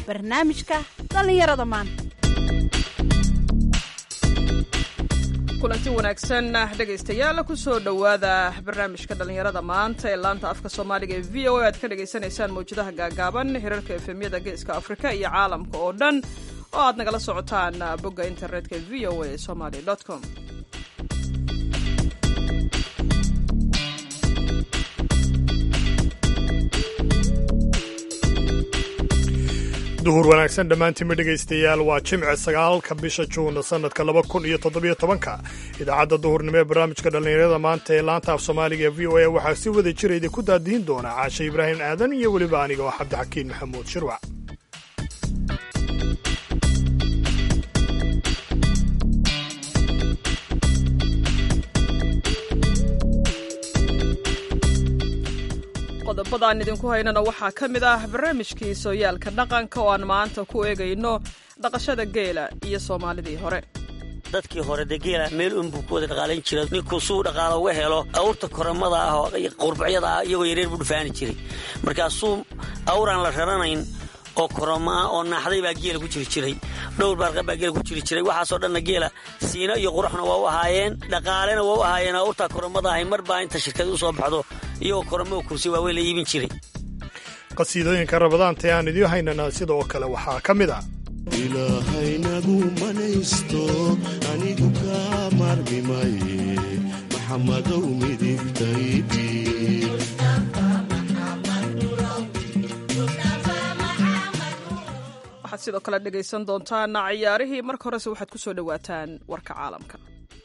barnaamijka dhallinyarada maanta kulanti wanaagsan dhegaystayaal kusoo dhowaada barnaamijka dhallinyarada maanta ee laanta afka soomaaliga ee v o a aad ka dhagaysanaysaan mawjadaha gaagaaban hirarka efemyada geeska afrika iyo caalamka oo dhan oo aad nagala socotaan bogga internetka v o a somaly com duhur wanaagsan dhammaantiinma dhegaystayaal waa jimce sagaalka bisha juun sannadka laba kun iyo toddobiyo tobanka idaacadda duhurnimo ee barnaamijka dhallinyarada maanta ee laanta af soomaaliga ee v o a waxaa si wada jira idinku daadihin doona caashe ibraahim aadan iyo weliba aniga oo cabdixakiin maxamuud shirwac qodobadaan idinku haynana waxaa ka mid ah barnaamijkii sooyaalka dhaqanka oo aan maanta ku eegayno dhaqashada geela iyo soomaalidii hore dadkii hore dee geela meel unbuu ku wada dhaqaalayn jira ninkuu suu dhaqaalo uga helo awrta koramada ah oo qurbacyada ah iyagoo yareer buu dhufaani jiray markaasuu awraan la raranayn oo koroma ah oo naaxday baa geela ku jiri jiray dhowr baarqa baa geela ku jiri jiray waxaasoo dhanna geela siino iyo quruxna waa u ahaayeen dhaqaalena waa u ahaayeen awrtaa koromada ahay mar baa inta shirkad u soo baxdo iyagoo koramo kursi waa wey la iibin jiray qasiidooyinka rabadaanta ee aan idiin haynana sidoo kale waxaa ka mid ah ilaahaynagu manaysto anigu kaa maarmi maye maxamadow midigtaydii waxaad sidoo kale dhegaysan doontaan ciyaarihii marka horese waxaad ku soo dhowaataan warka caalamka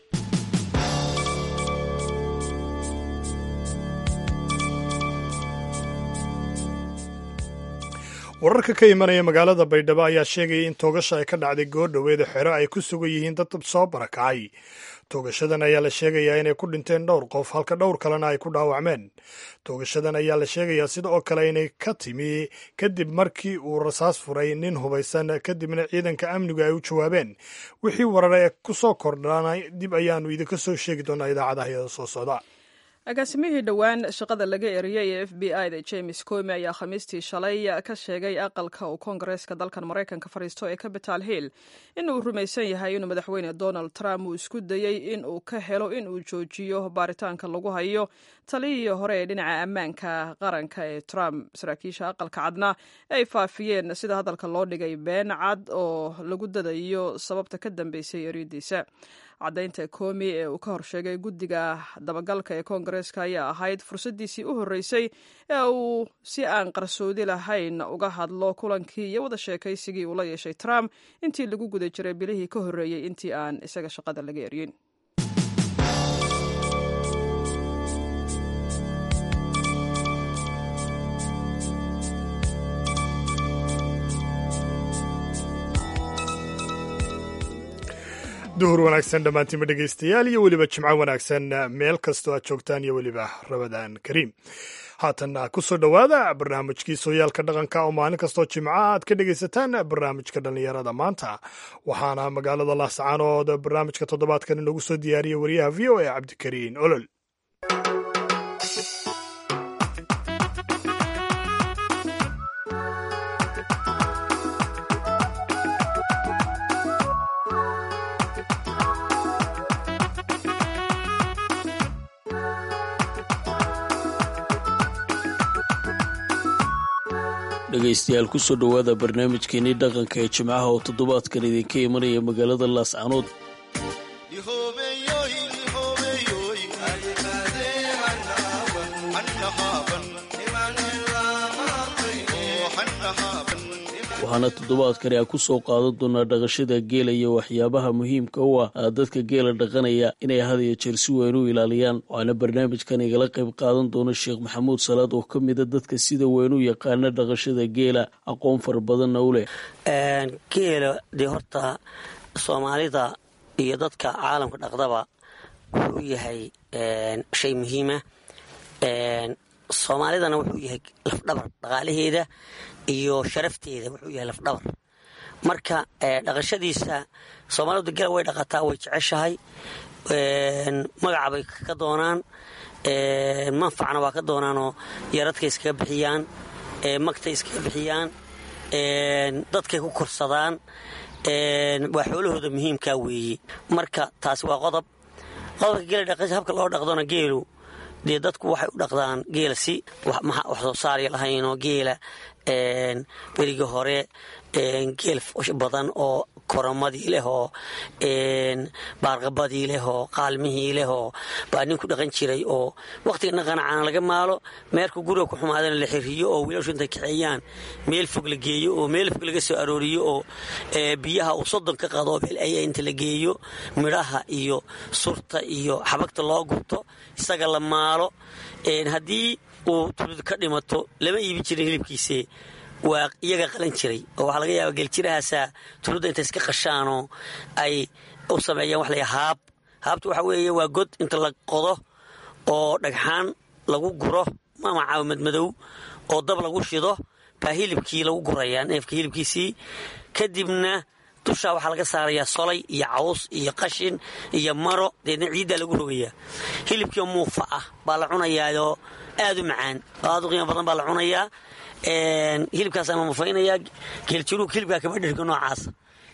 wararka ka imanaya magaalada baydhabo ayaa sheegaya in toogasha ay ka dhacday goordhoweeda xero ay ku sugan yihiin dad soo barakacay toogashadan ayaa la sheegayaa inay ku dhinteen dhowr qof halka dhowr kalena ay ku dhaawacmeen toogashadan ayaa la sheegayaa sida oo kale inay ka timi kadib markii uu rasaas furay nin hubaysan kadibna ciidanka amnigu ay u jawaabeen wixii warar ee ku soo kordhanay dib ayaanu idinka soo sheegi doonaa idaacadaha iyada soo socda agaasimihii dhowaan shaqada laga eriyey ee f b i da james comi ayaa khamiistii shalay ka sheegay aqalka uu koongareeska dalkan maraykanka fadhiisto ee capital hill in uu rumaysan yahay inuu madaxweyne donald trump uu isku dayey in uu ka helo in uu joojiyo baaritaanka lagu hayo taliyihii hore ee dhinaca ammaanka qaranka ee trump saraakiisha aqalka cadna ay faafiyeen sida hadalka loo dhigay been cad oo lagu dadayo sababta ka dambeysay eriyadiisa caddaynta komi ee uu ka horsheegay guddiga dabagalka ee koongareeska ayaa ahayd fursaddiisii u horreysay ee uu si aan qarsoodi lahayn uga hadlo kulankii iyo wada sheekaysigii uu la yeeshay trump intii lagu guda jiray bilihii ka horreeyey intii aan isaga shaqada laga eryin duhur wanaagsan dhammaantiinma dhegaystayaal iyo weliba jimco wanaagsan meel kastoo aad joogtaan iyo weliba rabadaan kariim haatan ku soo dhowaada barnaamijkii sooyaalka dhaqanka oo maalin kastoo jimco aad ka dhegaysataan barnaamijka dhallinyarada maanta waxaana magaalada laascaanood barnaamijka toddobaadkan inoogu soo diyaariyey wariyaha v o a cabdikariin olol dhegaystayaal kusoo dhowaada barnaamijkeenii dhaqanka ee jimcaha oo toddobaadkan idinka imanaya magaalada laascanood waxaana toddobaadkani aan ku soo qaadan doonaa dhaqashada geela iyo waxyaabaha muhiimka u ah dadka geela dhaqanaya inay had iyo jeer si weyn u ilaaliyaan waxaana barnaamijkan igala qayb qaadan doona sheekh maxamuud salaad oo ka mida dadka sida weyn u yaqaana dhaqashada geela aqoon fara badanna u leh geela dee horta soomaalida iyo dadka caalamka dhaqdaba wuxuu yahay shay muhiima soomaalidana wuxuu yahay lafdhabar dhaqaalaheeda iyo sharafteeda wuxuu yahay lafdhabar marka dhaqashadiisa soomaalidu gela way dhaqataa way jeceshahay magaca bay ka doonaan manfacna waa ka doonaanoo yaradka iskaga bixiyaan magta iskaga bixiyaan dadkay ku korsadaan waa xoolahooda muhiimkaa weeye marka taasi waa qodob qodobka geela dhaqis habka loo dhaqdona geelu dee dadku waxay u dhaqdaan geela si wax soo saarya lahaynoo geela berigii hore geel badan oo koramadii leh oo baarqabadii leh oo qaalmihii leh oo baa nin ku dhaqan jiray oo wakhtiga dhaqana caana laga maalo meerka guriga ku xumaadana la xiriyo oo wiilashu intay kaxeeyaan meel fog la geeyo oo meel fog laga soo arooriyo oo biyaha uu soddon ka qado meel aya inta la geeyo midhaha iyo surta iyo xabagta loo gurto isaga la maalo haddii uu tulud ka dhimato lama iibin jirin hilibkiise waa iyaga qalan jiray oo waxaa laga yaaba geeljirahaasaa tuludda intay iska qashaanoo ay u sameeyaan wax laya haab haabta waxaa weeye waa god inta la qodo oo dhagxaan lagu guro ama caawimad madow oo dab lagu shido baa hilibkii lagu gurayaa neefka hilibkiisii kadibna dushaa waxaa laga saarayaa solay iyo caws iyo qashin iyo maro deedna ciiddaa lagu rogayaa hilibkii muufa ah baa la cunayaayoo aad u macaan oo aad u qiimo badan baa la cunayaa hilibkaasa ma mufaynaya geeljiruug hilibkaa kama dhirga noocaasa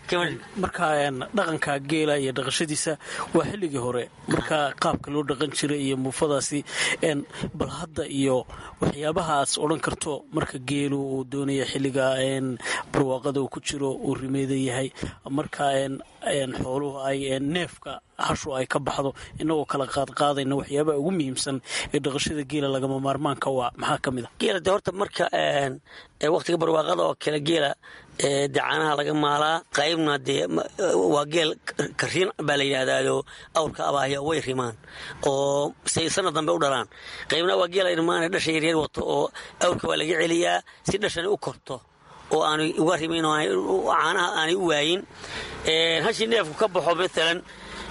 marka dhaqanka geela iyo dhaqashadiisa waa xilligii hore marka qaabka loo dhaqan jiray iyo muufadaasi bal hadda iyo waxyaabaha aad odhan karto marka geelu uu doonaya xilliga barwaaqada uu ku jiro uu rimeeda yahay marka xooluhu ay neefka hashu ay ka baxdo inagoo kala qaadqaadayna waxyaabaha ugu muhiimsan ee dhaqashada geela lagama maarmaanka waa maxaa ka mid a geela de horta marka wakhtiga barwaaqada oo kale geela dee caanaha laga maalaa qaybna dee waa geel kariin baa la yidhaahdaado awrka abaahya way rimaan oo say sanad dambe u dhalaan qaybna waa geela irmaane dhasha yaryar wato oo awrka waa laga celiyaa si dhashani u korto oo aanay uga rimayn oo caanaha aanay u waayin hashii neefku ka baxo maalan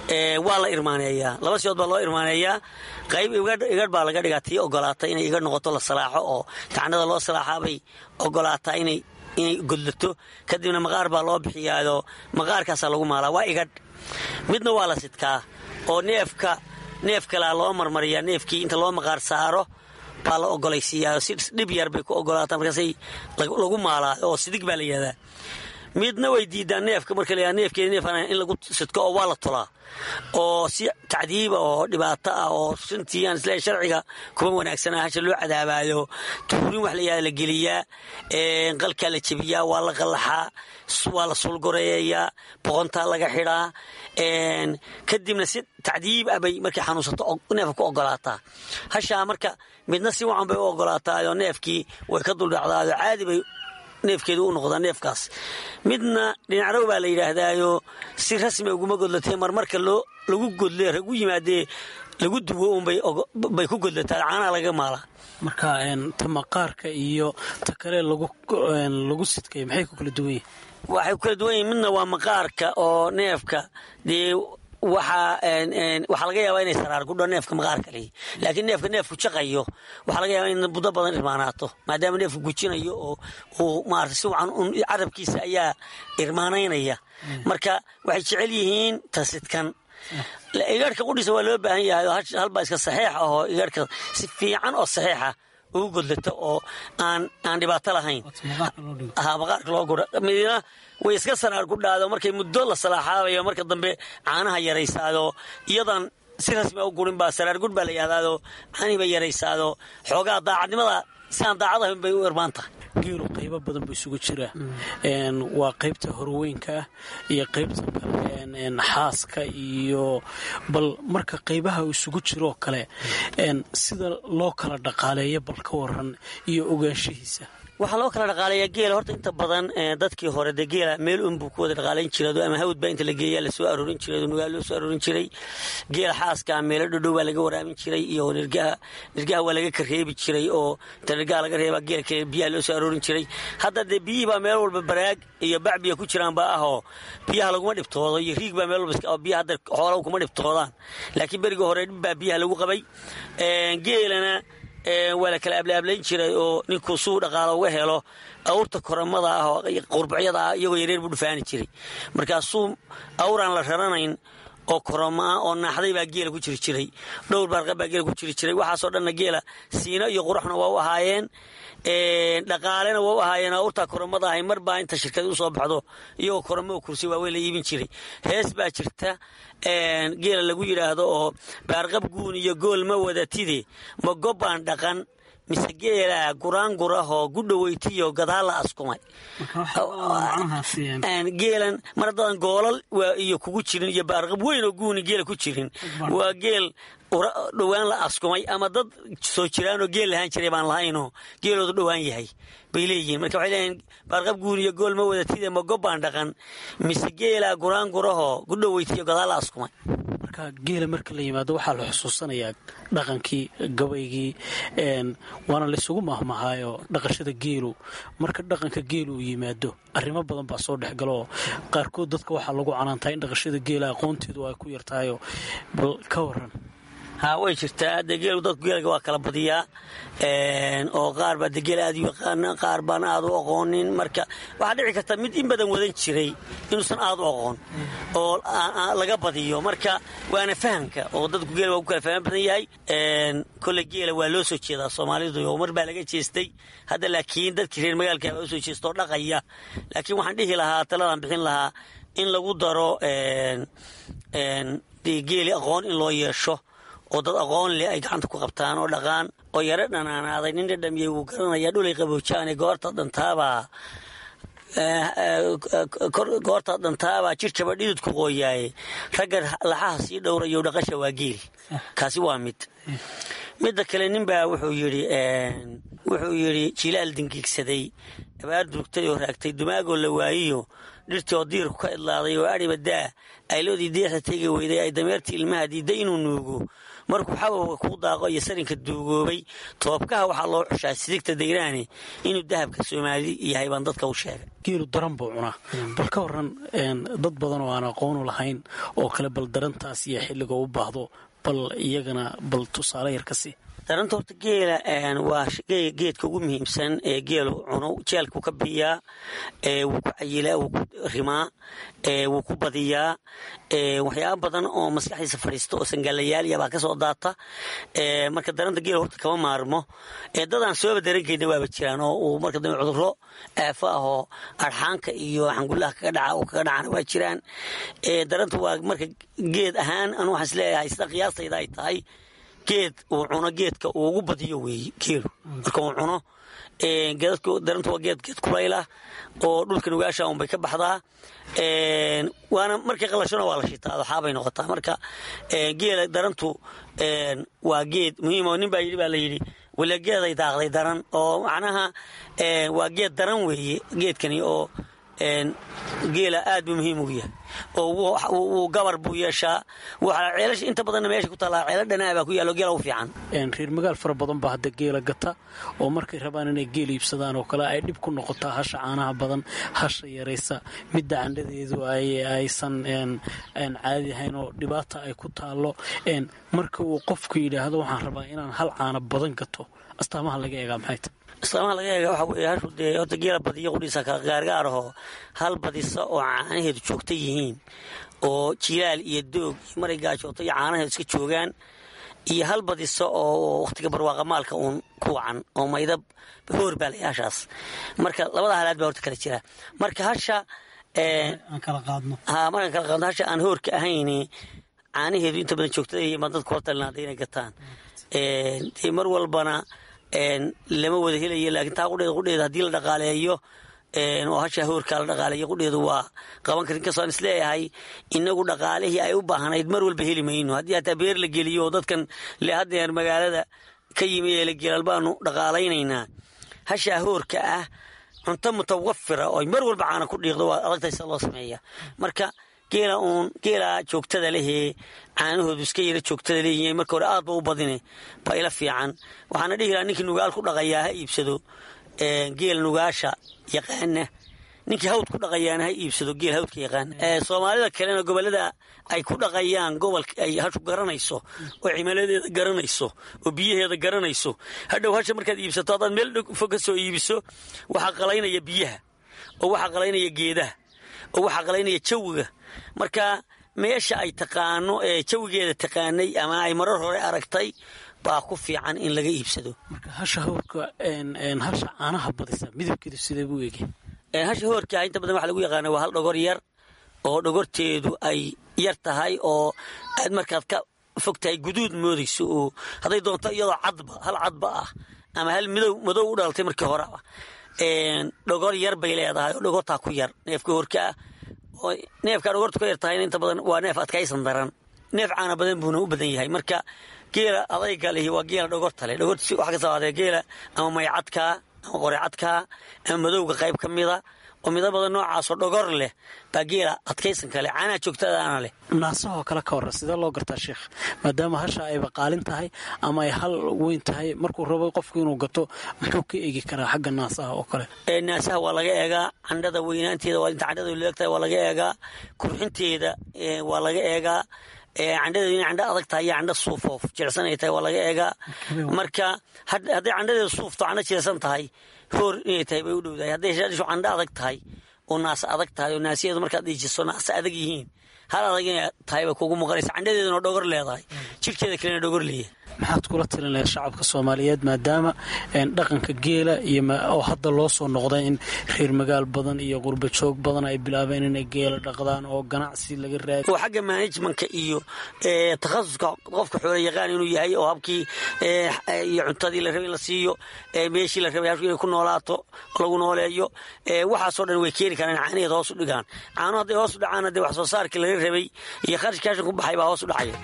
waa la irmaaneeyaa laba sidood baa loo irmaaneeyaa qayb igadh baa laga dhigaa tii ogolaata inay igadh noqoto la salaaxo oo tacnada loo salaaxaabay ogolaataa inay inay godlato kadibna maqaar baa loo bixiyaado maqaarkaasaa lagu maalaa waa igadh midna waa la sidkaa oo neefka neef kalea loo marmariyaa neefkii inta loo maqaar saaro baa la ogolaysiiyaa si dhib yar bay ku ogolaataa markaasay lagu maalaa oo sidig baa la yihahdaa midna way diidaan neefka marka la neefkeeda neef in lagu sidko oo waa la tolaa oo si tacdiiba oo dhibaato ah oo runtii aan isleeyahay sharciga kuma wanaagsana hasha loo cadaabaayo tuurin wax la yihahda la geliyaa qalkaa la jebiyaa waa la qallaxaa waa la sulgoreeyayaa boqontaa laga xidhaa kadibna si tacdiib ah bay markay xanuunsato neefka ku ogolaataa hashaa marka midna si wacan bay u ogolaataayoo neefkii way ka duldhacdaayoo caadi bay neefkeedu u noqdaa neefkaas midna dhinacrow baa la yidhaahdaayo si rasmi uguma godlatee marmarka loo lagu godle ragu yimaadee lagu duwo unbay ku godlataa caanaha laga maalaa marka ta maqaarka iyo ta kale lagu sidkay maxay ku kala duwan yihin waxay ku kala duwan yihin midna waa maqaarka oo neefka dee waxaa waxaa laga yaabaa inay saraar gudho neefka maqaarka lihi laakiin neefka neefku jaqayo waxaa laga yaabaa in muddo badan irmaanaato maadaama neefku gujinayo oo uu maarata si wacan carabkiisa ayaa irmaanaynaya marka waxay jecel yihiin tasidkan igaadhka qudhiisa waa loo baahan yahay halbaa iska saxiix ahoo igaadhka si fiican oo saxiixa ugu godlato oo aan aan dhibaato lahayn maqaarka loo guro midna way iska saraar gudhaado markay muddo la salaaxaabayo marka dambe caanaha yaraysaado iyadan si rasmi u gurin baa saraar gudh baa la yihahdaado caanihi bay yaraysaado xoogaa daacadnimada si aan daacad ahayn bay u irmaan tahay geelu qaybo badan buu isugu jiraa waa qaybta horweynka ah iyo qaybta kale xaaska iyo bal marka qaybaha uu isugu jiroo kale sida loo kala dhaqaaleeyo bal ka waran iyo ogaanshihiisa waxaa loo kala dhaqaalayaa geela horta inta badan dadkii hore dee geela meel unbuu ku wada dhaqaalayn jirado ama hawd baa inta la geeyaa lasoo aroorin jiray nugaa loo soo aroorin jiray geela xaaska meelo dhodhow baa laga waraamin jiray iyo nirgaha nirgaha waa laga kareebi jiray oo inta nirgaha laga reebaa geela kale biyaha loo soo aroorin jiray hadda dee biyihii baa meel walba baraag iyo bac biya ku jiraan baa ahoo biyaha laguma dhibtoodo iyo riig baa meel walba biyaha hadda xoolaha kuma dhibtoodaan laakiin berigii hore dhib baa biyaha lagu qabay geelana waa la kala ablaablayn jiray oo ninkuu suu dhaqaalo uga helo awrta koramada ah oo qurbacyada ah iyagoo yareer buu dhufaani jiray markaasuu awraan la raranayn oo koromaa oo naaxday baa geela ku jiri jiray dhowr baarqab baa geela ku jiri jiray waxaasoo dhanna geela siino iyo quruxna waa u ahaayeen dhaqaalena waa u ahaayeen awrtaa koromada ahay mar baa inta shirkadi usoo baxdo iyagoo koromoo kursi waaweyn la iibin jiray hees baa jirta geela lagu yidhaahdo oo baarqab guun iyo gool ma wadatide ma gobbaan dhaqan mise geela guraangurahoo gudhaweytiyo gadaal la askumay geelan mar haddaadan goolal iyo kugu jirin iyo baarqab weyn oo guuni geela ku jirin waa geel dhowaan la askumay ama dad soo jiraanoo geel lahaan jiray baan lahaynoo geeloodu dhowaan yahay bay leeyihiin marka waxay leeyihin baarqab guun iyo gool ma wadatide ma gobbaan dhaqan mise geela guraangurahoo gudhaweytiyo gadaal la askumay marka geela marka la yimaado waxaa la xusuusanayaa dhaqankii gabaygii waana laysugu mahmahaayo dhaqashada geelu marka dhaqanka geelu uu yimaado arrimo badan baa soo dhexgalaoo qaarkood dadka waxaa lagu canaantaa in dhaqashada geela aqoonteedu ay ku yartahayo bal ka waran haa way jirtaa de geelu dadku geelga waa kala badiyaa oo qaar baa de geel aad u yaqaana qaar baan aad u aqoonin marka waxaa dhici karta mid in badan wadan jiray inuusan aad u aqoon oo laga badiyo marka waana fahamka oo dadku geela waa ku kala fahman badan yahay kolle geela waa loo soo jeedaa soomaalidu oo mar baa laga jeestay hadda laakiin dadkii reer magaalka baa usoo jeesta oo dhaqaya laakiin waxaan dhihi lahaa taladan bixin lahaa in lagu daro geeli aqoon in loo yeesho oo dad aqoon leh ay gacanta ku qabtaan oo dhaqaan oo yaro dhanaanaaday nin dhadhamiyey wuu garanaya dhulay qaboojaane goorta dhantaabaa goorta dhantaabaa jirjaba dhididku qooyaaye ragga laxaha sii dhowrayo dhaqasha waa geel kaasi waa mid midda kale ninbaa wuxuu yidhi wuxuu yidhi jilaal dingiigsaday abaar durugtay oo raagtay dumaagoo la waayiyo dhirtii oo diirku ka idlaaday oo adhiba daa ayloodii deexda tegi weyday ay dameertii ilmaha diidday inuu nuugo markuu xababka kuu daaqo iyo sarinka duugoobay toobkaha waxaa loo xushaa sidigta dayraani inuu dahabka soomaali yahay baan dadka u sheegay geelu daran buu cunaa bal ka waran dad badan oo aan aqoonu lahayn oo kale bal darantaas iyo xilliga u baahdo bal iyagana bal tusaale yar ka sii daranta horta geela waa geedka ugu muhiimsan ee geelu cuno jeelkuu ka biyaa wuu ku cayilaa wuu ku rimaa wuu ku badiyaa waxyaaba badan oo maskaxdiisa fadhiista oo sangaalayaaliya baa ka soo daata marka daranta geela horta kama maarmo dadaan sooba darankeyna waaba jiraan oo uu marka dambe cuduro aafo ah oo arxaanka iyo xangullaha kaga dhaca oo kaga dhacana waa jiraan daranta waa marka geed ahaan anu waxaan isleeyahay sida qiyaastayda ay tahay geed uu cuno geedka uu ugu badiyo weeye geelu marka uu cuno daranta waa geed geed kulaylah oo dhulka nugaasha unbay ka baxdaa waana markay qalashona waa la shitaa waxaabay noqotaa marka geela darantu waa geed muhiim oo nin baa yidhi baa la yidhi wala geeday daaqday daran oo macnaha waa geed daran weeye geedkani oo geela aad buu muhiim ugu yahay oo wuu gabar buu yeeshaa ceelasha inta badanna meesha ku taallaa ceelo dhanaa baa ku yaallo geela u fiican reer magaal fara badan baa hadda geela gata oo markay rabaan inay geel iibsadaan oo kale ay dhib ku noqotaa hasha caanaha badan hasha yaraysa midda candhadeedu aysan caadi ahayn oo dhibaata ay ku taallo marka uu qofku yidhaahdo waxaan rabaa inaan hal caana badan gato astaamaha laga eegaa maxay ta islaamaha laga eega waxa weeye hashu dee horta geela badiyo qudhiisa kala gaargaarahoo hal badisa oo caanaheedu joogta yihiin oo jilaal iyo doog iyo maray gaajooto iyo caanaheedu iska joogaan iyo hal badisa oo wakhtiga barwaaqa maalka uun ku wacan oo maydab hoor baa lay hashaas marka labada halaad baa horta kala jira marka hasha aan kala qaadno ha markaan kala qaadno hasha aan hoorka ahayn caanaheedu inta badan joogtada yihiin baan dadku hortalinaaday inay gataan dee mar walbana lama wada helayo laakiin taa qudheeda qudheeda haddii la dhaqaaleeyo oo hashaa hoorkaa la dhaqaaleeyo qudheedu waa qaban karin inkastoo aan isleeyahay inagu dhaqaalihii ay u baahnayd mar walba heli mayno haddii hataa beer la geliyo oo dadkan le haddeer magaalada ka yimi ee la gelal baanu dhaqaalaynaynaa hashaa hoorka ah cunto mutawafira oo mar walba caana ku dhiiqdo waa adagtahay sida loo sameeya marka geela uun geela joogtada lehee caanahoodu iska yara joogtada leeyihiin marka hore aad ba u badine baa ila fiican waxaana dhihi lahaa ninkii nugaal ku dhaqayaa ha iibsado geel nugaasha yaqaana ninkii hawd ku dhaqayaana ha iibsado geel hawdka yaqaana soomaalida kalena gobolada ay ku dhaqayaan gobolka ay hashu garanayso oo cimiladeeda garanayso oo biyaheeda garanayso hadhow hasha markaad iibsato haddaad meel fog ka soo iibiso waxaa qalaynaya biyaha oo waxaa qalaynaya geedaha oo waxaa qalaynaya jawiga marka meesha ay taqaano ee jawigeeda taqaanay ama ay marar hore aragtay baa ku fiican in laga iibsado marka hasha hawrka hasha caanaha badisa midabkeedu sidee buu egi hasha hoorkaa inta badan waxa lagu yaqaana waa hal dhogor yar oo dhogorteedu ay yar tahay oo aad markaad ka fog tahay guduud moodayso oo hadday doonto iyadoo cadba hal cadba ah ama hal midow madow u dhalatay markii hore ah dhogor yar bay leedahay oo dhogortaa ku yar neefka horkaa neefkaa dhogorta ku yar tahayna inta badan waa neef adkaysan daran neef caana badan buuna u badan yahay marka geela adayga lihi waa geela dhogorta leh dhogorta wax ka sabaadee geela ama maycadkaa ama qorecadkaa ama madowga qayb ka mida oo midabada noocaasoo dhogor leh baa geela adkaysan kale caanaha joogtadaana leh naasahoo kale ka horra sidee loo gartaa sheekh maadaama hasha ayba qaalin tahay ama ay hal weyn tahay markuu rabo qofku inuu gato muxuu ka eegi karaa xagga naasaha oo kale naasaha waa laga eegaa candhada weynaanteeda waa inta candhada leegtahay waa laga eegaa kurxinteeda waa laga eegaa candhadeedu inay candho adag tahay iyo candho suufoo jilicsan ay tahay waa laga eegaa marka hadday candhadeedu suufto candho jilicsan tahay hoor inay tahay bay u dhowdahay hadday shaadhishu candho adag tahay oo naasa adag tahay oo naasiyaedu markaad dhiijiso naasa adag yihiin hal adag inay tahay bay kugu muuqanaysa candhadeeduna dhogor leedahay jirhkeeda kalena dhogor leeyahay maxaad kula talin lahayd shacabka soomaaliyeed maadaama dhaqanka geela iyo oo hadda loo soo noqday in reer magaal badan iyo qurba joog badan ay bilaabeen inay geela dhaqdaan oo ganacsi laga raadi oo xagga managementka iyo takhasuska qofka xoolo yaqaan inuu yahay oo habkii iyo cuntadii la rabay in la siiyo meeshii la rabay inay ku noolaato lagu nooleeyo waxaasoo dhan way keeni karaan caanaheed hoos u dhigaan caano hadday hoos u dhacaana dee wax soo saarkii laga rabay iyo kharashka kashan ku baxay baa hoos u dhacaya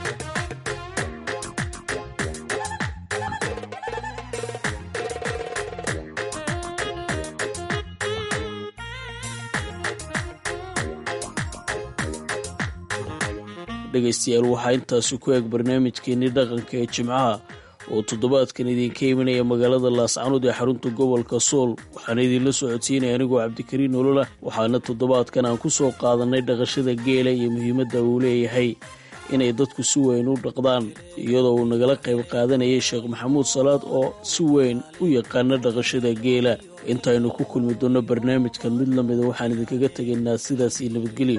dhegaystayaal waxaa intaasi ku eeg barnaamijkeenii dhaqanka ee jimcaha oo toddobaadkan idinka imanaya magaalada laascanood ee xarunta gobolka sool waxaana idinla soo codsiinaya anigoo cabdikariin nolola waxaana toddobaadkan aan ku soo qaadannay dhaqashada geela iyo muhiimadda uu leeyahay inay dadku si weyn u dhaqdaan iyadoo uu nagala qayb qaadanayay sheekh maxamuud salaad oo si weyn u yaqaana dhaqashada geela intaynu ku kulmi doonno barnaamijkan mid la mida waxaan idinkaga tegaynaa sidaas iyo nabadgelyo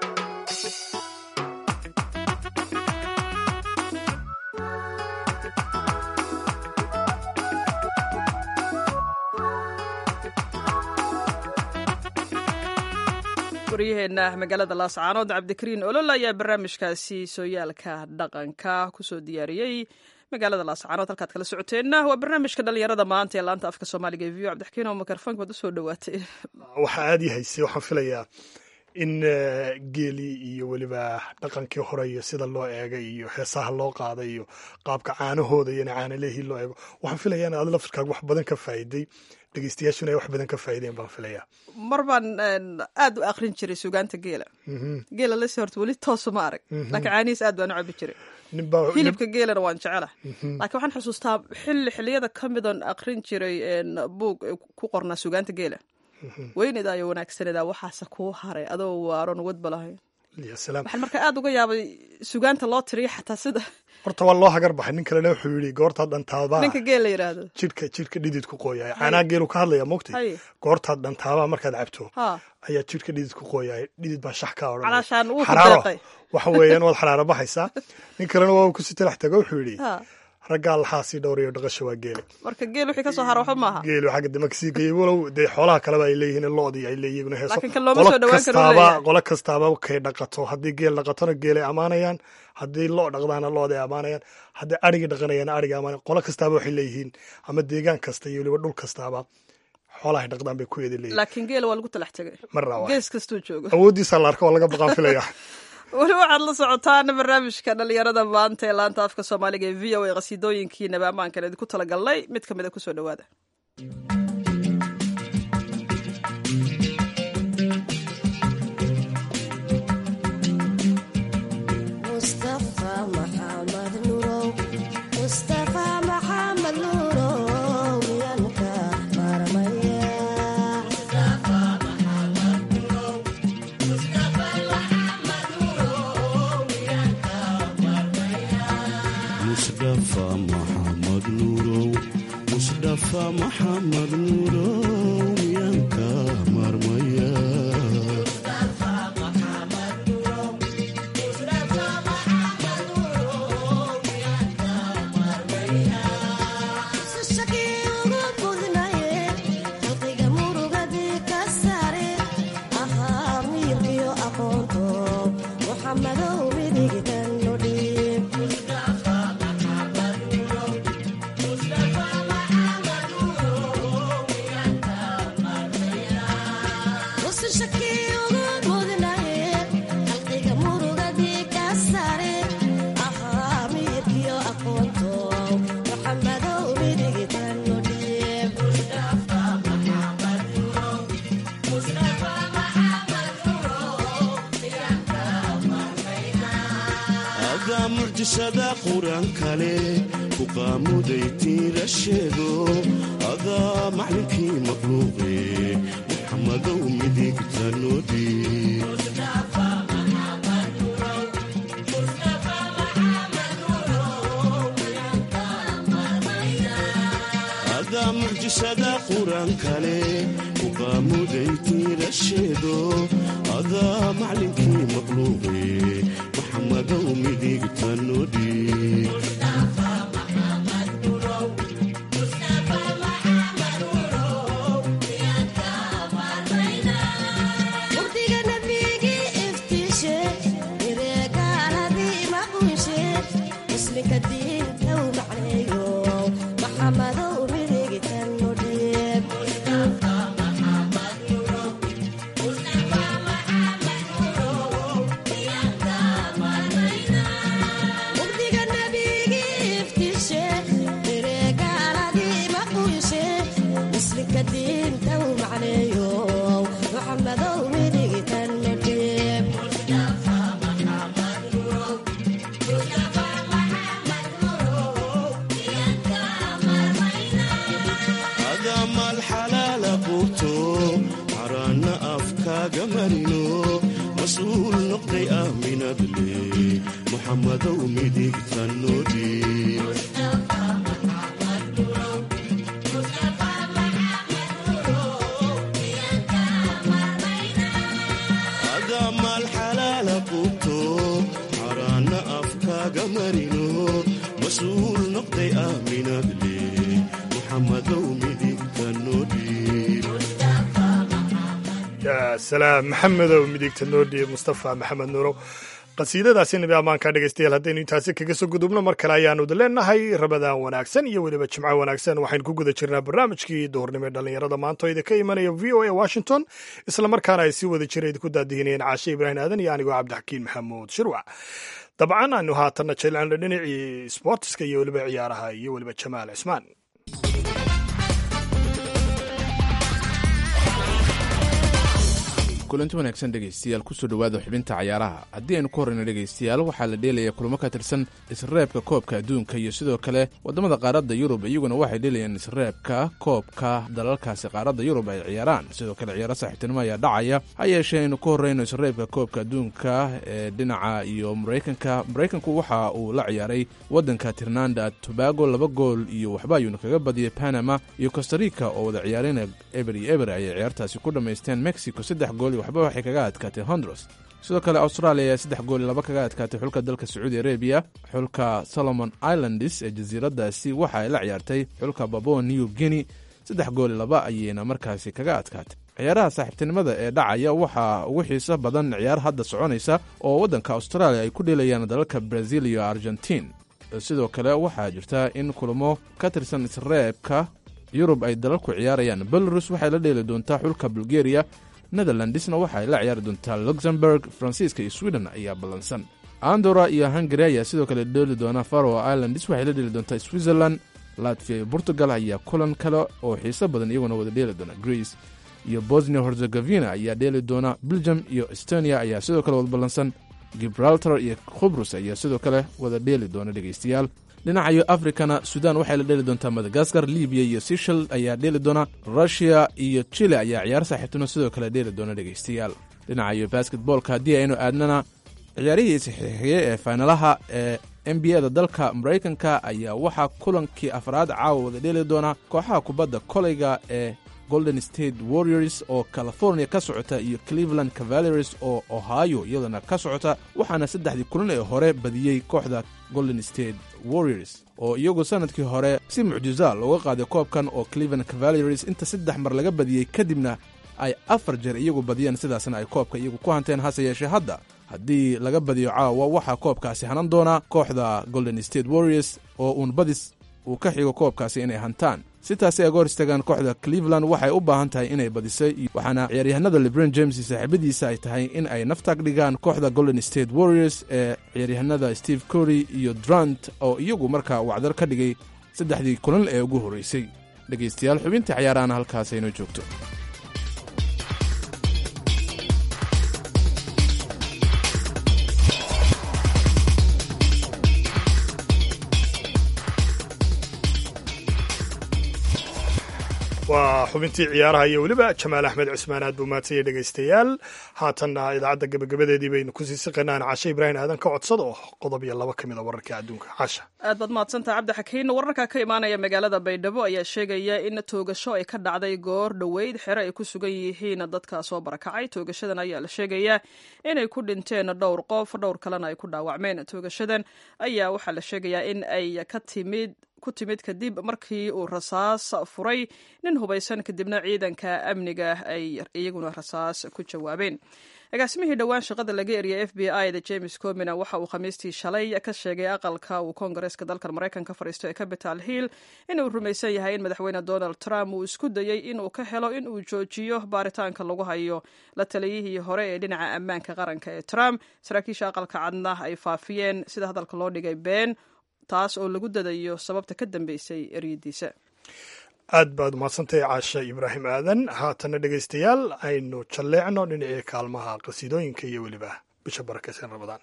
waryaheena magaalada laascaanood cabdikariin olol ayaa barnaamijkaasi sooyaalka dhaqanka kusoo diyaariyey magaalada laascaanood halkaad kala socoteenna waa barnaamijka dhalinyarada maanta ee laanta afka soomaaliga e v o cabdixakiin oo mikrofoonka baad usoo dhawaatay waxaa aada i haysay waxaan filayaa in geelii iyo weliba dhaqankii hore iyo sida loo eegay iyo heesaha loo qaaday iyo qaabka caanahooda iyo caanalehii loo eego waxaan filayaa in aad laftirkaaga wax badan ka faa'iday dhegeystayaashuna ay wax badan ka faa'ideen baan filayaa mar baan aad u akrin jiray sugaanta geela geela lase horta weli toosu ma arag laakiin caanihiis aad baan u cabi jiray hilibka geelana waan jecela laakiin waxaan xusuustaa xilli xilliyada ka midoon akrin jiray buug ku qornaa sugaanta geela weynedaa iyo wanaagsanedaa waxaase kuu haray adoo waaron wadba lahayn waxaan markaa aad uga yaabay sugaanta loo tiriya xataa sida horta waa loo hagar baxay nin kalena wuxuu yidhi goortaad dhantaabaa ninka geel la yidhaahdo jidhka jidhka dhidid ku qooyaya caanaha geelu ka hadlaya mogtay goortaad dhantaabaa markaad cabto ayaa jidhka dhidid ku qooyaya dhidid baa shax kaa odhan calaashaan uu ku xaraaro deeqay waxa weeyaan waad xaraaro baxaysaa nin kalena waa ku sitalax tago wuxuu yidhi raggaa laxaasii dhowrayo dhaqasha waa geele marka geel wixii ka soo hara waxba maaha geelu xagga dama kasii geeyey walow dee xoolaha kaleba ay leeyihiin loodii ay leeyihiin heeso Laakiin kan looma soo dhawaan karo kastaaba leeyahay. qolo kastaaba kay dhaqato haddii geel dhaqatona geelay ammaanayaan haddii loo dhaqdaana looday ammaanayaan haddii arigii dhaqanayaana ariga ammaanayan qolo kastaaba waxay leeyihiin ama deegaan kasta iyo weliba dhul kastaaba xoolahay dhaqdaan bay ku eedi leeyihin laakiin geela waa lagu talax tegay marna waa gees kastuu joogo awooddiisa la arka waa laga baqaan filaya weli waxaad la socotaan barnaamijka dhalinyarada maanta ee laanta afka soomaaliga ee v o a qasiidooyinkii nabi ammaankan idinku talagalnay mid ka mida kusoo dhowaada mustafa maxamed nurow mustafa maxamed nurow yanka marmaya musdafa maxamed nuurow musdafa maxamed nuurow yanka marmaya mucjisada qur-aan kale ku qaamuday tiira sheego adaa maclinkii maqluuqe muxamadow midigta noodii adaa mucjisada qur-aan kale ku qaamuday tiira sheego adaa maclinkii maqluuqe maxamadow midigta noodii mugdiga nabigii iftiishe ireegaaladii maqunshe muslinka diinta u macneeyo maxamadow midigtan nudhiib mugdiga nabigii iftiishe ireegaaladii maqunshe muslinka diinta u macneeyo maxamadow midigtan nudhiib adaa maal xalaala quuto caraanna afkaaga marino mas-uul noqday aaminad le muxamadow midigta noodii adaa maal xalaala quuto caraanna afkaaga marino mas-uul noqday aaminad le muxamadow midigta noodii yaa salaam maxamedow midigta noodhiye mustafa maxamed nuurow qasiidadaasi nabi ammaanka dhegaystayaal haddaynu intaasi kaga soo gudubno mar kale ayaanu idin leenahay rabadaan wanaagsan iyo weliba jimco wanaagsan waxaynu ku guda jirnaa barnaamijkii duhurnimo ee dhallinyarada maanta oo idinka imanaya v o a washington islamarkaana ay si wada jira idinku daadihinayeen caashe ibraahim aadan iyo anigoo cabdixakiin maxamuud shirwac dabcan aanu haatanna jeclaanno dhinacii sboortiska iyo weliba ciyaaraha iyo weliba jamaal cismaan kulanti wanaagsan dhegaystayaal kusoo dhowaada xubinta cayaaraha haddii aynu ku horrayno dhegaystayaal waxaa la dheelaya kulamo ka tirsan isreebka koobka adduunka iyo sidoo kale waddamada qaaradda yurub iyaguna waxay dheelayaan isreebka koobka dalalkaasi qaaradda yurub ay ciyaaraan sidoo kale ciyaaro saaxiibtinimo ayaa dhacaya ha yeeshee aynu ku horrayno isreebka koobka adduunka ee dhinaca iyo maraykanka maraykanku waxa uu la ciyaaray waddanka tirnanda tobago laba gool iyo waxba ayuuna kaga badiyey panama iyo costarica oo wada ciyaarina eber iyo eber ayay ciyaartaasi ku dhammaysteen mexico saddex gool iyo waxba waxay kaga adkaatay honduras sidoo kale australia ayaa saddex gool iyo laba kaga adkaatay xulka dalka sacuudi arabiya xulka solomon islands ee jasiiradaasi waxa ay la ciyaartay xulka babua new guinea saddex gool iyo laba ayayna markaasi kaga adkaatay ciyaaraha saaxiibtinimada ee dhacaya waxaa ugu xiiso badan ciyaar hadda soconaysa oo waddanka australia ay ku dheelayaan dalalka brazil iyo argentiin sidoo kale waxaa jirta in kulamo ka tirsan isreebka yurub ay dalalku ciyaarayaan belarus waxay la dheeli doontaa xulka bulgaria netherlandisna waxa ay la ciyaari doontaa luxemburg faransiiska iyo sweden ayaa ballansan andora iyo hungari ayaa sidoo kale dheeli doona faro islands waxay la dheeli doontaa switzerland latvia iyo portugal ayaa kulan kale oo xiiso badan iyaguna wada dheeli doona greece iyo bosnia herzegovina ayaa dheeli doona belgium iyo estonia ayaa sidoo kale wada ballansan gibraltar iyo khubrus ayaa sidoo kale wada dheeli doona dhegaystayaal dhinacayo afrikana sudan waxay la dheeli doontaa madagaskar libiya iyo sishal ayaa dheeli doona rushia iyo chile ayaa ciyaar saaxiibtino sidoo kale dheeli doona dhegaystayaal dhinacayo basketboolka haddii aynu aadnana ciyaarihii saxiixiye ee faynalaha ee n b a da dalka maraykanka ayaa waxaa kulankii afraad caawa wada dheeli doona kooxaha kubadda koleyga ee golden state warriors oo california ka socota iyo cleveland cavaleries oo ohio iyadana ka socota waxaana saddexdii kulan ee hore badiyey kooxda golden state warriors oo iyagu sanadkii hore si mucjiza looga qaaday koobkan oo cleveland cavaleries inta saddex mar laga badiyey kadibna ay afar jeer iyagu badiyeen sidaasna ay koobka iyagu ku hanteen hase yeeshee hadda haddii laga badiyo caawa waxaa koobkaasi hanan doona kooxda golden state warriors oo uun badis uu ka xigo koobkaasi inay hantaan si taasi ay ga hor istaagaan kooxda cleveland waxay u baahan tahay inay badisay waxaana ciyaaryahanada lebron james iyo saaxiibadiisa ay tahay in ay naftaag dhigaan kooxda golden state warriors ee ciyaaryahanada steve cory iyo drant oo iyagu markaa wacdar ka dhigay saddexdii kulan ee ugu horreysay dhegaystayaal xubintii cayaarahana halkaas aynoo joogto waa xubintii ciyaaraha iyo weliba jamaal axmed cusmaan aad buu maadsanyay dhegaystayaal haatanna idaacadda gebagabadeedii baynu kusii siqaynaan cashe ibraahim aadan ka codsada oo qodob iyo laba ka mid a wararka adduunka casha aad baad mahadsantaha cabdixakiin wararka ka imaanaya magaalada baydhabo ayaa sheegaya in toogasho ay ka dhacday goor dhoweyd xere ay ku sugan yihiin dadka soo barakacay toogashadan ayaa la sheegayaa inay ku dhinteen dhowr qof dhowr kalena ay ku dhaawacmeen toogashadan ayaa waxaa la sheegayaa in ay ka timid ku timid kadib markii uu rasaas furay nin hubaysan kadibna ciidanka amniga ay iyaguna rasaas ku jawaabeen agaasimihii dhowaan shaqada laga eriyay f b i da james comina waxa uu khamiistii shalay ka sheegay aqalka uu koongareeska dalkan maraykanka fadhiisto ee capital hill inuu rumaysan yahay in madaxweyne donald trump uu isku dayey inuu ka helo in uu joojiyo baaritaanka lagu hayo la taliyihii hore ee dhinaca ammaanka qaranka ee trump saraakiisha aqalka cadna ay faafiyeen sida hadalka loo dhigay been taas oo lagu dadayo sababta ka dambeysay eryadiisa aad baad umahadsantahay caasha ibraahim aadan haatana dhegaystayaal aynu jalleecno dhinacii kaalmaha qasiidooyinka iyo weliba bisha barakaysan ramadaan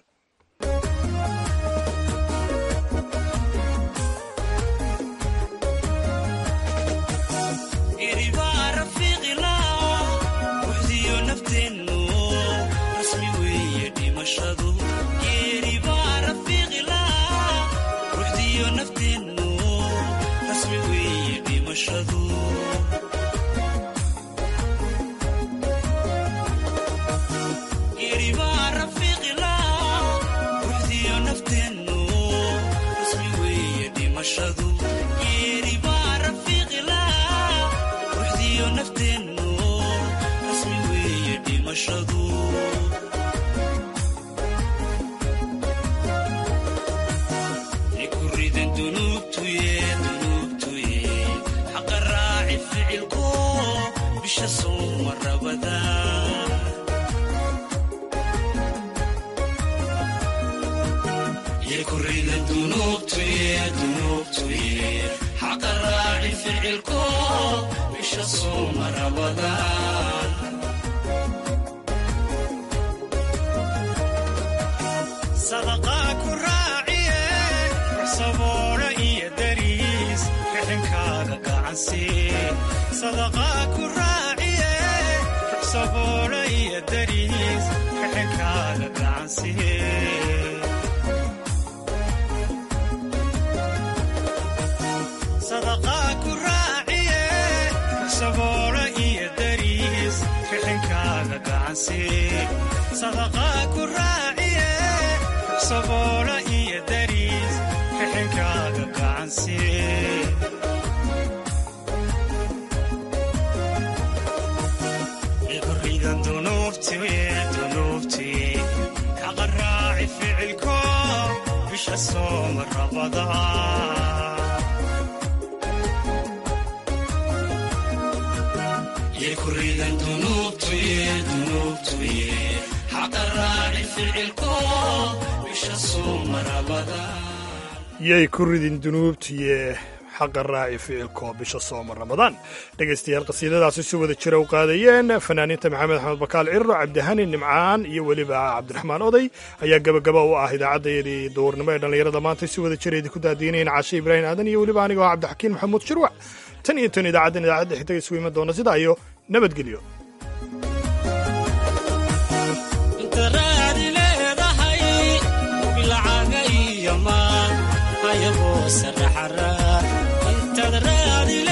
yay ku ridin dunuubtiye xaqa raaci ficilko bisha sooma ramadaan dhegaystayaal qasiidadaasi si wada jira u qaadayeen fanaaniinta maxamed axmed bakaal cirro cabdihani nimcaan iyo weliba cabdiraxmaan oday ayaa gabagaba u ah idaacaddayadii duurnimo ee dhallinyarada maanta si wada jira idinku daadiinayn cashe ibraahim aadan iyo weliba anigoo cabdixakiin maxamuud shirwac tan iyo tan idaacaddan idaacadda xigtaga isugu iman doona sidaa iyo nabadgelyo ayagoo saraxara intaad raadi